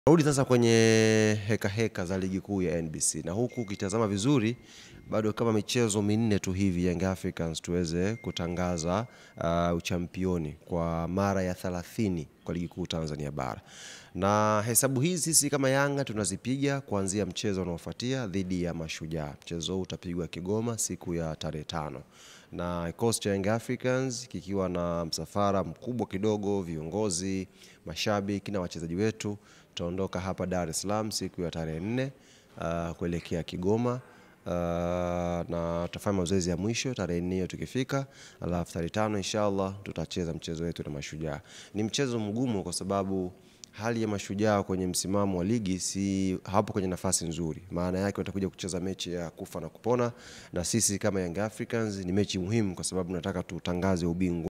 Rudi sasa kwenye heka heka za ligi kuu ya NBC na huku ukitazama vizuri bado kama michezo minne tu hivi Young Africans tuweze kutangaza uh, uchampioni kwa mara ya 30 kwa ligi kuu Tanzania bara, na hesabu hizi sisi kama Yanga tunazipiga kuanzia mchezo unaofuatia dhidi ya Mashujaa. Mchezo huu utapigwa Kigoma siku ya tarehe tano na kikosi cha Young Africans kikiwa na msafara mkubwa kidogo, viongozi, mashabiki na wachezaji wetu tutaondoka hapa Dar es Salaam siku ya tarehe nne uh, kuelekea Kigoma uh, na tutafanya mazoezi ya mwisho tarehe nne hiyo tukifika, alafu tarehe tano inshallah tutacheza mchezo wetu na Mashujaa. Ni mchezo mgumu kwa sababu hali ya Mashujaa kwenye msimamo wa ligi si hapo kwenye nafasi nzuri. Maana yake watakuja kucheza mechi ya kufa na kupona, na sisi kama Young Africans ni mechi muhimu kwa sababu nataka tutangaze ubingwa.